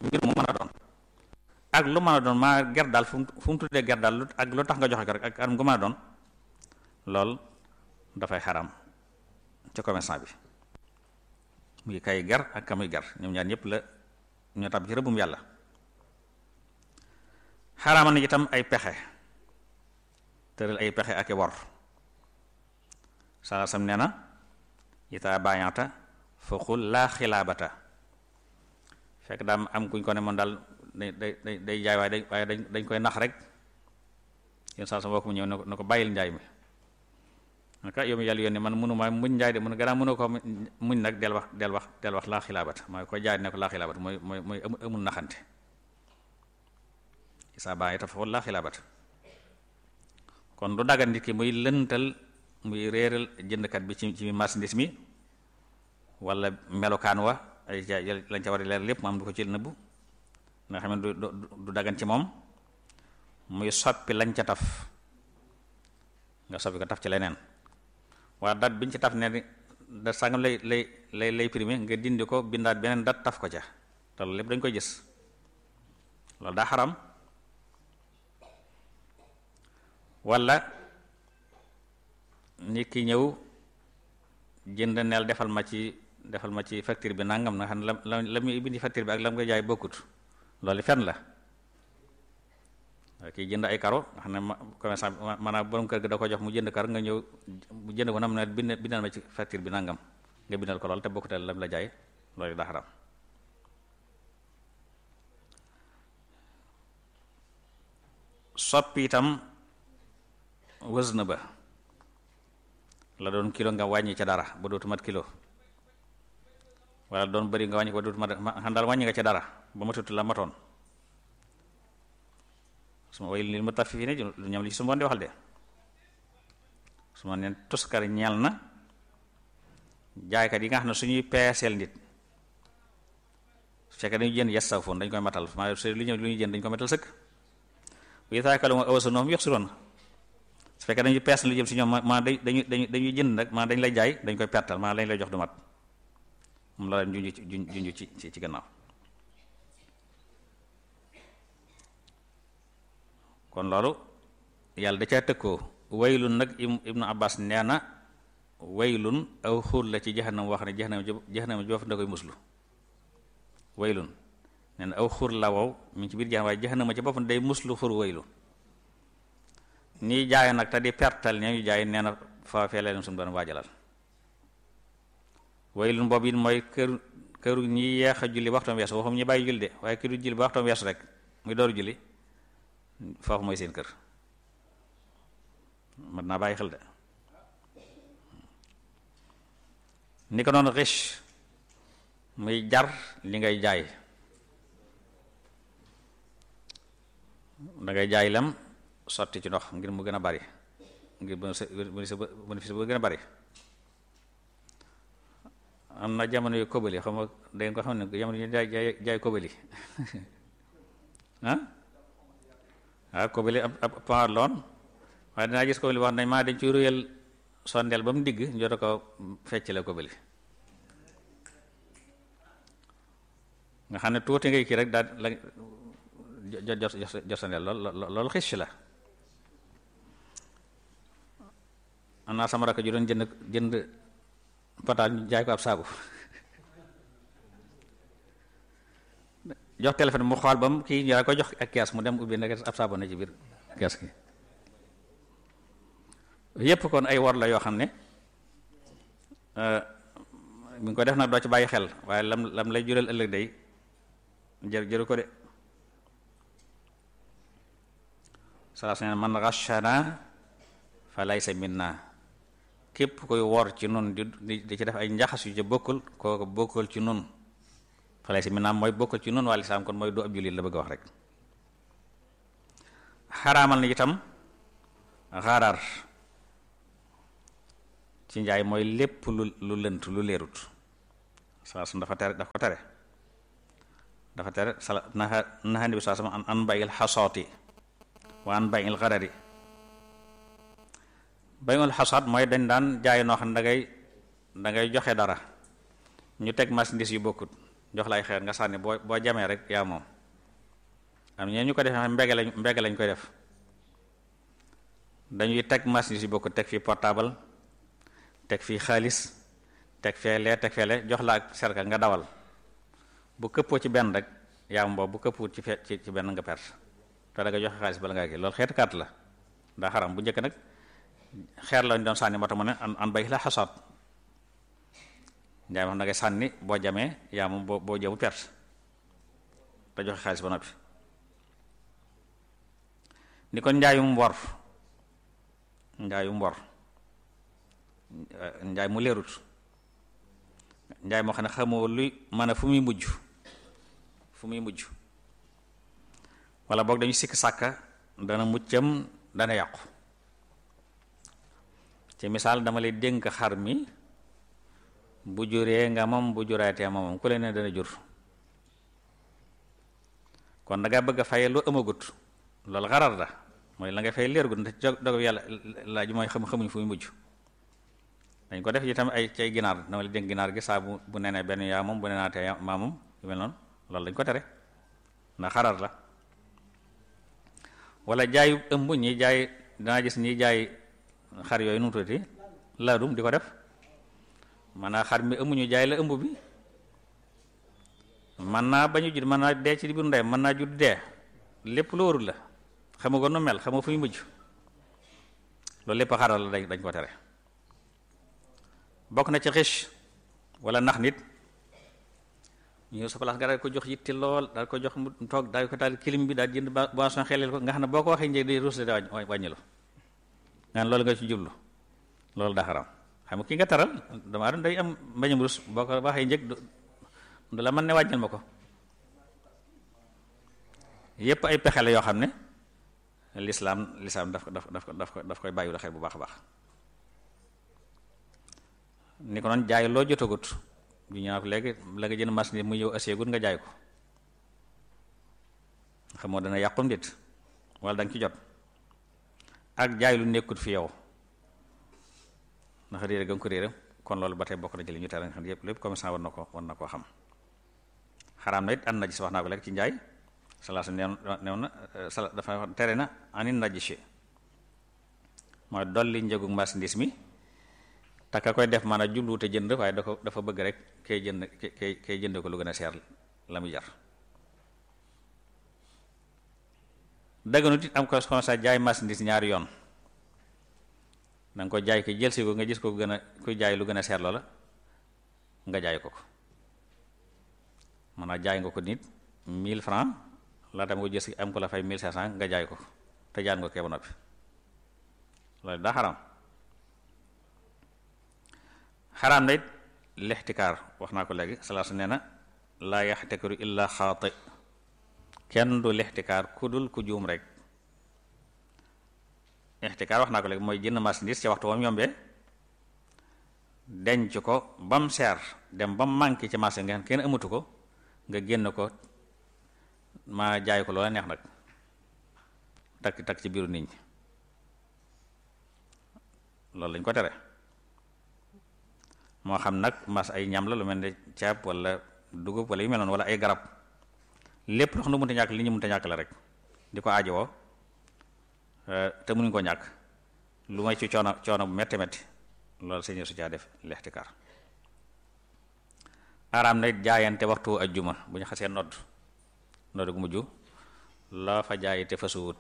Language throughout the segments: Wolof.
mbir mu mën a doon ak lu mën a doon maa ger daal fu mu fu mu tuddee ger daal ak lu tax nga joxe ko rek ak anam gu mën a doon lool dafay xaram ci commerçant bi muy kay ger ak kamuy ger ñoom ñaar ñëpp la ñoo tàbb ci rëbbum yàlla xaraamal na itam ay pexe tëral ay pexe ak i wor sala sam nee na ita bañata fa xul laa xilaabata fekk daam am kuñ ko ne man daal day day day jaay waaye day waaye dañ dañ koy nax rek yéen saa sama bokk mu ñëw ne ko ne ko bàyyil njaay mi naka yow mi yàlla yónni man mënu ma muñ njaay de mun gannaaw mënu ko muñ nag del wax del wax del wax laa xilaabata mooy ko jaay ne ko laa xilaabata mooy mooy mooy amul naxante isaa baa ita foofu laa xilaabata kon du daggan nit ki muy lëntal muy réeral jëndkat bi ci ci marchandise mi wala melokaan wa ay jaay lañ ca war a leer lépp mu am du ko ci nëbbu nga xam ne du du daggan ci moom muy soppi lañ ca taf nga soppi ko taf ci leneen waa dat biñ ci taf ne dat sàngam lay lay lay lay primé nga dindi ko bindaat beneen dat taf ko ca te loolu lépp dañ koy gis loolu daa xaram wala nit ki ñëw jënd neel defal ma ci defal ma ci facture bi nangam na xam ne la la muy bindi facture bi ak la mu koy jaay bokkut loolu fen la kii jënd ay karo nga xam ne commerçant bi maanaam borom kër gi da ko jox mu jënd kar nga ñëw mu jënd ko nam ne bind bindal ma ci facture bi nangam nga bindal ko lool te bokkutal lam la jaay loolu daa xaram soppi itam wës na ba la doon kilo nga wàññi ca dara ba dootu mat kilo wala doon bëri nga wàññi ko ba dootu mat xam daal wàññi nga ca dara ba ma tuuti la matoon su ma way li ma taf fii ne lu ñam li ci su ma di waxal de su ma neen tuskar ñeel na jaaykat yi nga xam ne suñuy peeseel nit su fekkee dañuy jënd yes saw foon dañ koy matal maa su lu ñëw lu ñuy jënd dañ koy matal sëkk bu yitaakalu ma awasa noom yox si roon su fekkee dañuy pees lu jëm si ñoom maa dañuy dañuy dañuy jënd nag maa dañ lay jaay dañ koy pertal maa lañ lay jox du mat moom la leen junj ci junj ci ci gannaaw kon loolu yàlla da caa tëkkoo waylun nag ibnu abbas nee na waylun aw xur la ci jahannam wax ne jahannam jahannam joof da koy muslu waylun nee na aw xur la wow mi ngi ci biir jahannam waaye jahannama ci boppam day muslu xur waylu ñiy jaay nag te di pertal ña ñu jaay nee na foofee la leen suñu doon waajalal waylun boobu it mooy kër këru ñi yeex a julli waxtoom weesu waxum ñi bàyyi julli de waaye këru julli ba waxtoom weesu rek muy dooru julli foofu mooy seen kër mat naa bàyyi xel de ni ko noonu riche muy jar li ngay jaay dangay jaay lem sotti ci ndox ngir mu gën a bari ngir bénéfice bu gën a bari am na jamono yu kobali xam nga dangeen ko xam ne jamono yu jaay jaay jaay kobali ah waaw kobali ab ab paar loon waaye dinaa gis kobali wax nañ maa dañ ci ruyal sondeel ba mu digg njota ko fecc la kobali nga xam ne tuuti ngay kii rek daal la jot jot jot sondeel lool loolu xis la am naa sama rakk ju doon jënd jënd pataal ñu jaay ko ab saabu jox téléphone mu xool ba mu kii ñu ko jox ak kees mu dem ubbi nekk ab saabu na ci biir kees gi yépp kon ay wor la yoo xam ne mi ngi ko def nag doo ci bàyyi xel waaye lam lam lay jural ëllëg day jër jëru ko de sala sene man rachana fa laysa minna képp koy wor ci nun di di ci def ay njaxas yu ca bokkul kooku bokkul ci nun fa laysa minna mooy bokkul ci nun waa lislaam kon mooy du ab jullit la bëgg a wax rek xaraamal na itam xarar ci njaay mooy lépp lu lu lënt lu leerut saa su dafa tere dafa ko tere dafa tere sala naxa naxandi bi saa sama an an bayil xasooti wa an bayil xarari bayul xasoot mooy dañ daan jaay noo xam ne dangay dangay joxe dara ñu teg marchandise yu bokkut jox la ay xeer nga sànni boo boo jamee rek yaa moom am ñeen ñu ko defee mbege lañ mbege lañ koy def dañuy teg machine yi bokk teg fii portable teg fii xaalis teg fee lee teg fee lee jox la ak serka nga dawal bu këppoo ci benn rek yaa moom bu këppuwut ci fe ci ci benn nga perte te da nga joxe xaalis bala ngaa kii loolu xeetu carte la daa xaram bu njëkk nag xeer lañ doon sànni moo tax mu ne an an bay la xasaat njaay ma na ngay sànni boo jamee yaa moom boo boo jëmu perte te joxe xaalis ba noppi ni kon njaayum wor njaayum wor njaay mu leerut njaay moo xam ne xamoo luy mën a fu muy mujj fu muy mujj wala boog dañu sikk sàkka dana muccam dana yàqu ci misaal dama lay dénk xar mi bu juree nga moom bu juraatee moom ku leen ne dana jur kon da nga bëgg a faye lu ëmmagut loolu xarar la mooy la nga fay leergut ndax dogu yàlla laaj mooy xam xamuñ fu muy mujj dañ ko def itam ay cay ginaar dama la dénk ginaar gi saa bu bu nenee benn yaa moom bu nenaatee maa moom yu mel noonu loolu dañ ko tere ndax xarar la wala jaayu ëmb ñi jaay danaa gis ñi jaay xar yooyu nu mu tuddati laadum di ko def maanaam xar mi ëmb ñu jaay la ëmb bi man naa bañu jur mën naa dee ci biir ndey mën naa jur dee lépp lu warul la xama ko nu mel xama fu ñu mujj loolu lépp xaral la dañ ko tere bokk na ci xëch wala nax nit ñëw sa place nga daal ko jox yitte lool daal ko jox mu toog daal ko taal kilim bi daal jënd boisson xelel ko nga xam ne boo ko waxee njëg day ruus da wàññilu nga loolu nga ci jublu loolu daa xaram xam nga ki nga taral dama doon day am mbañum rus boo ko waxee njëg du la mën ne wàññil ma ko yépp ay pexe la yoo xam ne lislaam lislaam daf ko daf daf daf ko daf koy bàyyiwul xel bu baax a baax ni ko noonu jaay loo jotagut bu ñëwaat ko léegi la nga jënd machine mu ñëw aseegut nga jaay ko xamoo dana yàqum dit wala da nga ci jot ak jaay lu nekkut fi yow ndax réere ga nga ko réere kon loolu ba tey bokk na ci li ñu tere nga xam ne yépp lépp commerçant war na ko war na koo xam xaraam na it an najis wax naa ko léegi ci njaay salaasa neew neew na sala dafa tere na anin najis mooy dolli njëgu marchandise mi te ka koy def maanaam jubluwute jënd waaye da ko dafa bëgg rek kay jënd kay kay jënd ko lu gën a seer la muy jar dëgganut it am ko comme ça jaay marchandise ñaari yoon da nga ko jaay ko jël si ko nga gis ko gën a kuy jaay lu gën a seer loola nga jaay ko ko maanaam jaay nga ko nit 1000 francs laa tam nga jël si am ko la fay 1500 nga jaay ko te jaan nga ko ba noppi loolu daa xaram xaraam na it lixtikaar wax naa ko léegi salaasa nee na laa yaxtakaru illa xaati kenn du lixtikaar ku dul ku juum rek ixtikaar wax naa ko léegi mooy jënd marchandise ci waxtu wam yombee denc ko bam seer dem bam manqué ci marché nga xam kenn amatu ko nga génn ko ma jaay ko loola neex nag takk takk ci biiru nit ñi loolu lañ ko tere moo xam nag mas ay ñam la lu mel ne ceeb wala dugub wala yu mel noonu wala ay garab lépp loo xam ne mënta ñàkk li ñu mënta ñàkk la rek di ko aajowoo te mënuñ ko ñàkk lu may ci coono coono bu metti metti loolu sëñ su caa def lextikaar araam na jaayante waxtu ajjuma bu ñu xasee nodd nodd gu mujj loo fa jaay te fasuwut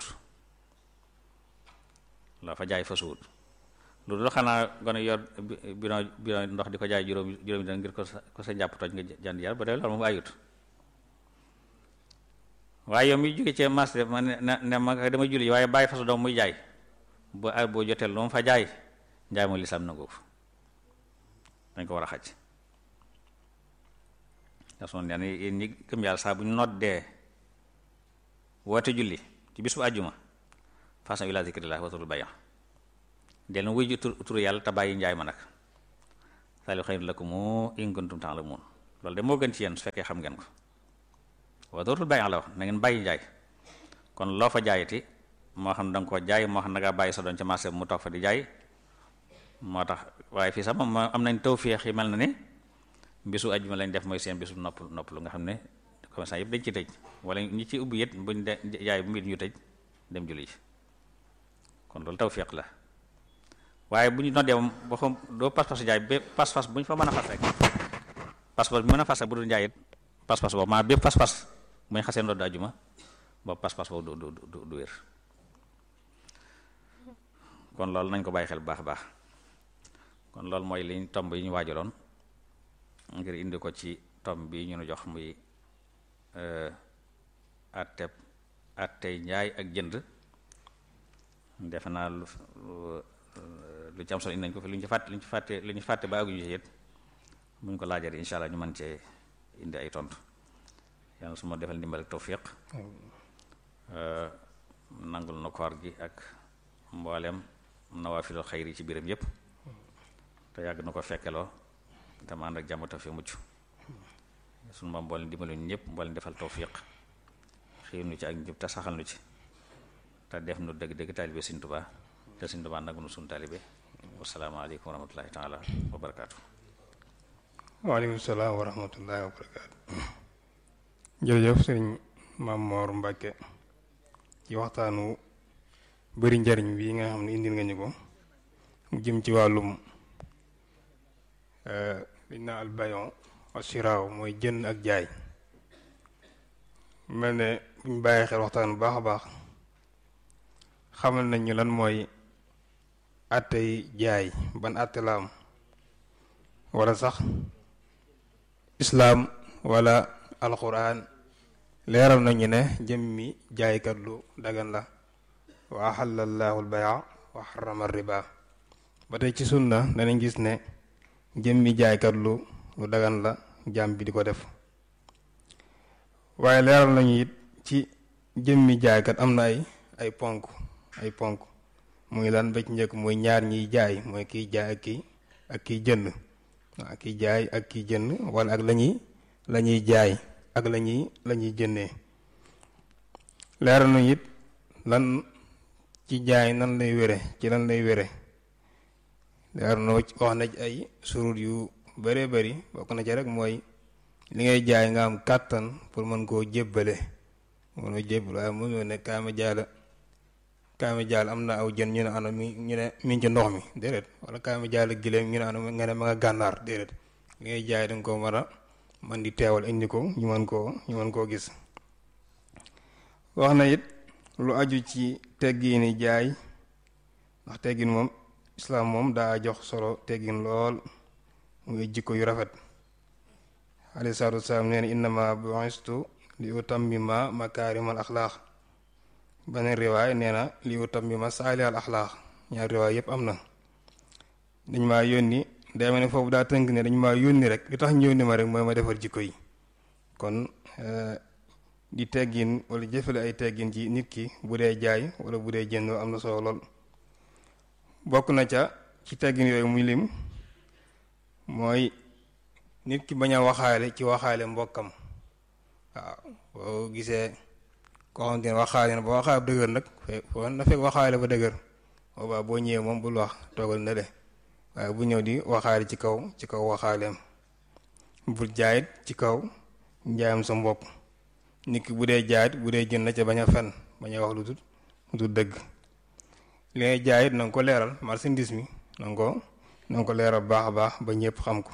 loo fa jaay fasuwut lu dul xanaa gone yor bidon bidon ndox di ko jaay juróom juróomi dina ngir ko sa ko sa njàpp toj nga jand yar ba dee loolu moom ayut waaye yow mi jóge ci marché ma ne ne ma dama julli waaye bàyyi fasu doom muy jaay bu ay boo jotee lu mu fa jaay njaay mooy lislaam nangu ko dañ ko war a xaj dason nee na yéen ñi gëm yàlla saa bu ñu noddee woote julli ci bis bu àjjuma façon ila zikrillah watul bayan del na wuy ji tur turu yàlla te bàyyi njaay ma nag saali xëy lakum in kuntum ta'lamun loolu de moo gën ci yéen su fekkee xam ngeen ko wa dootul bàyyi la wax na ngeen bàyyi njaay kon loo fa jaayati moo xam da nga koo jaay moo xam da ngaa bàyyi sa doon ci marché mu toog fa di jaay moo tax waaye fii sax moom am nañ tawféex yi mel na ni bisu ajjuma lañ def mooy seen bisu nopp nopp lu nga xam ne commerçant yëpp dañ ci tëj wala ñi ci ubbi it buñ de jaay bu mbir ñu tëj dem julli ji kon loolu tawfiq la waaye bu ñu noddee moom boo xam doo pas-pas jaay ba pas-pas bu ñu fa mën a fas rek pas-pas bu mën a fas rek bu dul jaay it pas-pas boobu maa bépp pas-pas bu ñu xasee nodd ajjuma boobu pas-pas boobu du du du wér kon loolu nañ ko bàyyi xel bu baax a baax kon loolu mooy liñ tomb yi ñu waajaloon ngir indi ko ci tomb bi ñu nu jox muy atteb attey njaay ak jënd defe naa lu lu ci am solo indi nañ ko fi lu ñu ci fàtte lu ñu ci fàtte lu ñu fàtte ba aguñu ci it buñ ko laajee insha allah ñu mën cee indi ay tontu yàlla su ma defal ndimbal ak tawfiq nangul na koor gi ak mboolem nawaafilul xayri ci biiram yépp te yàgg na ko fekkeloo te ma ànd ak jàmm fi mucc suñu moom mboolem dimbali ñu ñëpp mboolem defal tawfiq xiir nu ci ak njub te saxal nu ci te def nu dëgg-dëgg taalibe Sëriñ Tuubaa te Sëriñ Tuubaa nagu nu suñu taalibe wasalaamaaleykum wa rahmatullahi taala wa barakaatu waaleykum salaam wa rahmatullahi wa barakaatu jërëjëf sëriñ Maam Moor Mbàkke ci waxtaanu bëri njariñ bii nga xam ne indil nga ñu ko mu jëm ci wàllum liñ naa albayon asiraaw mooy jënd ak jaay mel ne buñ bàyyi xel waxtaan bu baax a baax xamal nañ ñu lan mooy àttey jaay ban àtte la am wala sax islaam wala alquran leeral nañu ne jëmmi jaaykat lu dagan la wa axalla llaahu albaya wa xarama riba ba tey ci sunna danañ gis ne jëmmi jaaykat lu lu dagan la jaam bi di ko def waaye leeral nañu it ci jëmmi jaaykat am na ay ay ponk ay ponk muy lan ba ci njëkk mooy ñaar ñiy jaay mooy kiy jaay ak kii ak kiy jënd waaw kiy jaay ak kiy jënd wala ak lañuy la ñuy jaay ak la ñuy la ñuy jëndee leeral nañu it lan ci jaay nan lay wére ci lan lay wére leer na wax na ci ay surut yu bëree bëri bokk na ci rek mooy li ngay jaay nga am kàttan pour mën koo jébbale mënoo jébbal waaye mënoo ne kaama jaala kaama jaal am na aw jën ñu ne ana mi ñu ne mi ci ndox mi déedéet wala kaama jaala gileem ñu ne ana nga ne ma nga gànnaar déedéet li ngay jaay danga ko mën a man di teewal indi ko ñu mën koo ñu mën koo gis wax na it lu aju ci teggiini jaay ndax teggin moom islaam moom daa jox solo teggin lool muy jikko yu rafet alayhi salaatu wasalaam nee na innama bu'istu li utammima makaarimal axlaaq beneen riwaay nee na li utammima saalihal axlaaq ñaar riwaay yépp am na dañ maa yónni day ma ne foofu daa tënk ne dañ maa yónni rek li tax ñu yónni ma rek mooy ma defar jikko yi kon di teggin wala jëfale ay teggin ci nit ki bu dee jaay wala bu dee jënd am na solo lool bokk na ca ci teggin yooyu muy lim mooy nit ki bañ a waxaale ci waxaale mbokkam waaw boo gisee koo xamante ne waxaale na ba waxaale ba dëgër nag foo na fekk waxaale ba dëgër boobaa boo ñëwee moom bul wax toogal na de waaye bu ñëw di waxaale ci kaw ci kaw waxaaleem bul jaayit ci kaw njaayam sa mbokk nit ki bu dee jaayit bu dee jënd na ca bañ a fen bañ a wax lu dul lu dul dëgg li ngay jaayit na nga ko leeral marchandise mi na nga ko na nga ko leeral baax a baax ba ñëpp xam ko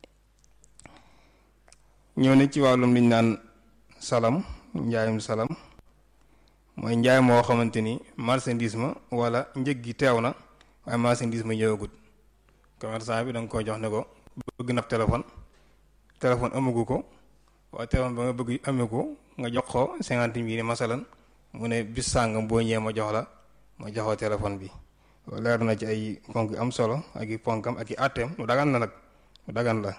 ñëw ne ci wàllum liñ naan salam njaayum salam mooy njaay moo xamante ni marchandise ma wala njëg gi teew na waaye marchandise ma ñëwagut commerçant bi da nga koy jox ne ko bëgg na téléphone téléphone amagu ko waaye téléphone ba nga bëgg amee ko nga jox ko cinquante mille masalan mu ne bis sàngam boo ñëwee ma jox la ma joxoo téléphone bi leer na ci ay ponk am solo ak i ponkam ak i àtteem mu dagan la nag mu dagan la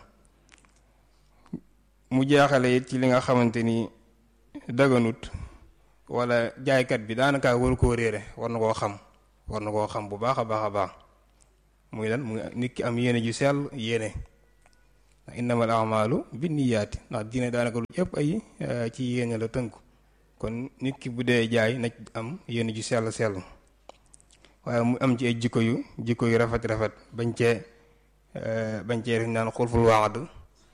mu jeexale it ci li nga xamante ni daganut wala jaaykat bi daanaka waru koo réere war na koo xam war na koo xam bu baax a baax a baax muy lan muy nit ki am yéene ju sell yéene ndax innamal a'maalu binniyaati ndax diine daanaka lu yëpp ay ci yéene la tënku kon nit ki bu dee jaay na am yéene ju sell sell waaye mu am ci ay jikko yu jikko yu rafet rafet bañ cee bañ cee def naan xulful waad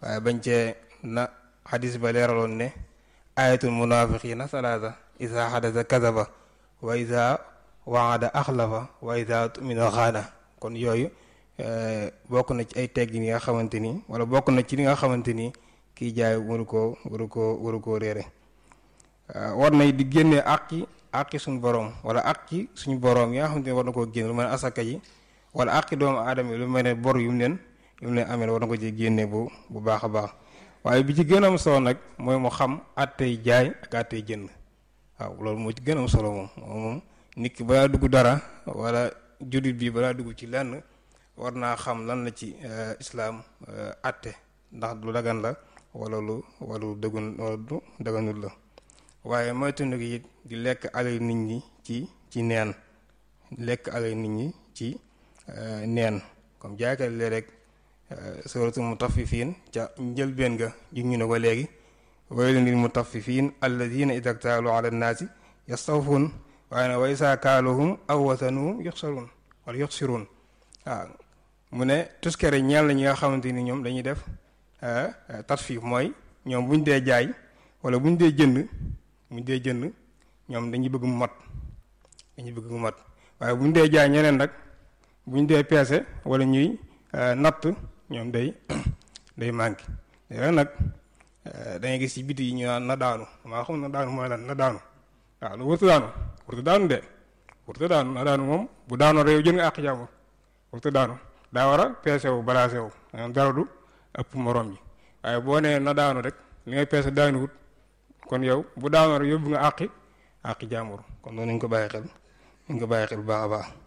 waaye bañ cee na xadis ba leeraloon ne ayatul munafiqina salaasa isa xadasa kadaba wa isa waada axlafa wa isa tumina xaana kon yooyu bokk na ci ay teggin yi nga xamante ni wala bokk na ci li nga xamante ni kiy jaay waru koo waru koo waru koo réere war na di génnee àqi àqi suñu borom wala àqi suñu borom yi nga xamante ni war na koo génne lu mel ne asaka yi wala àqi doomu aadama yi lu mel ne bor yu mu leen yu mu leen amee war na ko ci génne bu bu baax a baax waaye bi ci gën a am solo nag mooy mu xam àttey jaay ak àttey jënd waaw loolu moo ci gën a am solo moom moom nit ki balaa dugg dara wala jullit bi balaa dugg ci lenn war naa xam lan la ci islaam àtte ndax lu dagan la wala lu wala lu dëggun wala lu daganul la waaye moytandiku it di lekk alal nit ñi ci ci neen lekk alal nit ñi ci neen comme jaaykat le rek suratul mutaffifiin ca njëlbeen ga ju ñu ne ko léegi waylun lil mutaffifiin alladina ida ktaalu ala nnaasi yastawfuun waaye nag wa isaa kaaluhum aw wasanuhum yuxsaruun wala yuxsiruun waaw mu ne tuskere ñeel na ñi nga xamante ni ñoom dañuy def tatfiif mooy ñoom bu ñu dee jaay wala bu ñu dee jënd bu ñu dee jënd ñoom dañuy bëgg mu mat dañuy bëgg mu mat waaye bu ñu dee jaay ñeneen nag bu ñu dee peese wala ñuy natt ñoom day day manqué léegi nag dangay gis ci biti yi ñu naan na daanu maa xam na daanu mooy lan na daanu waaw lu wërta daanu wërta daanu de wërta daanu na daanu moom bu daanoo réew jën nga àq jàmbur wërta daanu daa war a peese wu balaase wu dara du ëpp morom ji waaye boo nee na daanu rek li ngay peese daanuwut kon yow bu daanoo rek yóbbu nga àqi àqi jàmbur kon noonu nañ ko bàyyi xel nañ ko bàyyi xel bu baax a baax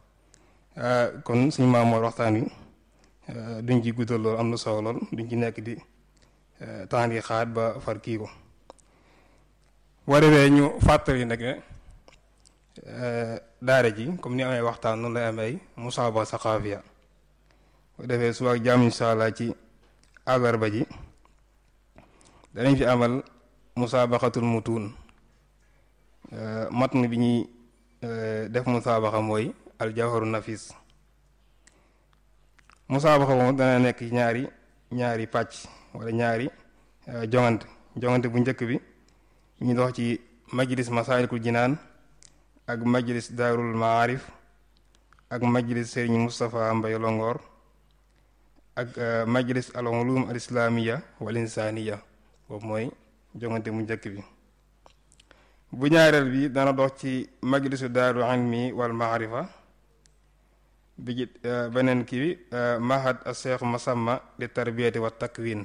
kon suñu maam mooy waxtaan wi duñ ci guddal loolu am na solo lool duñ ci nekk di temps yi xaat ba far kii ko boo defee ñu fàttali nag ne daara ji comme ni amee waxtaan noonu lay amee ay musaaba saqaafiya boo defee suba ak jàmm insha allah ci àllarba ji danañ fi amal musaabaxatul mutuun matn bi ñuy def musaabaxa mooy aljawharu nafis musaabaxa moom dana nekk ñaari ñaari pàcc wala ñaari jongante jongante bu njëkk bi ñu dox ci majlis masaalikul jinaan ak majlis daarul maarif ak majlis Serigne Moustapha Mbay Longoor ak majlis al ulum al islamiya wal insaniya boobu mooy jongante bu njëkk bi bu ñaareel bi dana dox ci majlisu daaru ilmi wal maarifa bi ci beneen kii bi mahad al cheikh masamma li tarbiyati wa takwin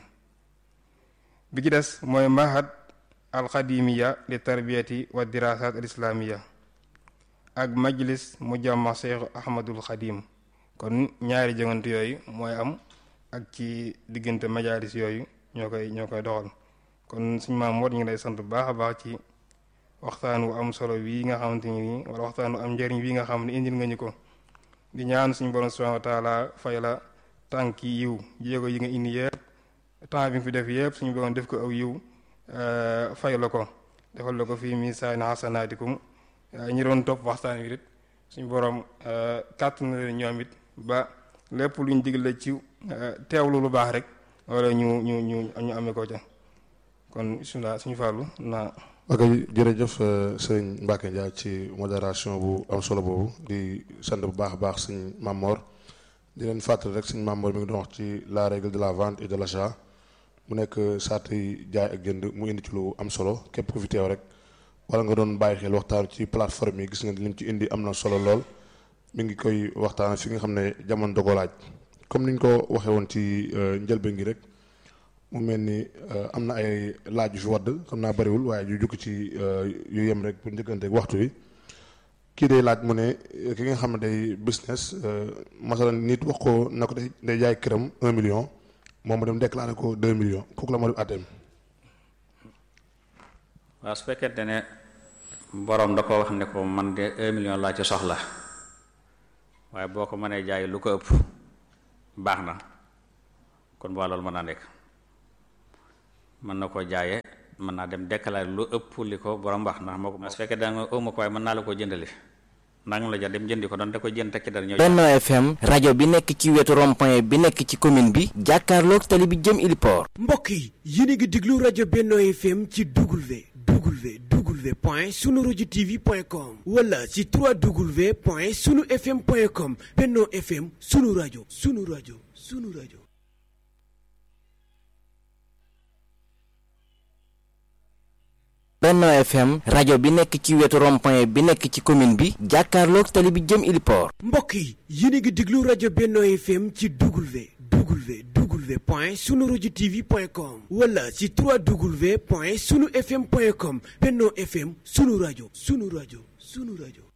bi ci des mooy mahad al xadimiya li tarbiyati wa dirasat al islamiya ak majlis mujamma cheikh ahmadul xadim kon ñaari jongante yooyu mooy am ak ci diggante majalis yooyu ñoo koy ñoo koy doxal kon suñu maam moo ñu ngi lay sant bu baax a baax ci waxtaan wu am solo wii nga xamante ni nii wala waxtaan wu am njëriñ wii nga xam ne indil nga ñu ko di ñaan suñu borom subhanahu wa taala fay la tànki yiw jéego yi nga indi yëpp temps bi nga fi def yëpp suñu borom def ko aw yiw fay la ko defal la ko fii misaani xasanaatikum ñi doon topp waxtaan wi it suñu borom kàttan na leen ñoom it ba lépp luñ digle ci teewlu lu baax rek wala ñu ñu ñu ñu amee ko ca kon bismillah suñu fàllu naa ok jërëjëf sëñ Mbacke Ndiaye ci modération bu am solo boobu di sant bu baax a baax sëñ Mamor di leen fàttali rek sëñ Mamor mi ngi doon wax ci la règle de la vente et de l'achat mu nekk sart yi jaay ak jënd mu indi ci lu am solo képp ku fi teew rek wala nga doon bàyyi xel waxtaan ci plateforme yi gis nga lim ci indi am na solo lool mi ngi koy waxtaan fi nga xam ne jamono dogo laaj comme niñ ko waxee woon ci njëlbeen gi rek. mu mel ni am na ay laaj yu fi wadd xam naa bariwul waaye yu jukki ci yu yem rek pour njëkkante waxtu wi kii day laaj mu ne ki nga xam ne day business masalan nit wax ko na ko day jaay këram un million moom mu dem déclaré ko deux millions kooku la ma def àtteem waaw su fekkente ne borom da ko wax ne ko man de un million laa ci soxla waaye boo ko mënee jaay lu ko ëpp baax na kon boo loolu mën naa nekk mën na koo jaayee mën naa dem déclarer lu ëpp li ko borom wax ndax moo ko su fekkee da nga ëw ma ko waaye mën naa la koo jëndali nangam la jar dem jëndi ko doon da koy jënd tekki dara ñëw Benno FM rajo bi nekk ci wetu rond-point bi nekk ci commune bi jàkkaarloog tali bi jëm Iliport mbokk yi yéen a ngi déglu rajo Benno FM ci W W W point sunu rajo TV point com wala ci 3W point sunu FM point com Benno FM sunu rajo sunu rajo sunu rajo. Benno FM rajo bi nekk ci wetu rond-point bi nekk ci commune bi jàkkaarloog tali bi jëm Iliport mbokk yi yéen a ngi déglu rajo Benno FM ci W W W point sunu rajo TV point com wala ci 3W point sunu FM point com Benno FM sunu rajo sunu rajo sunu rajo.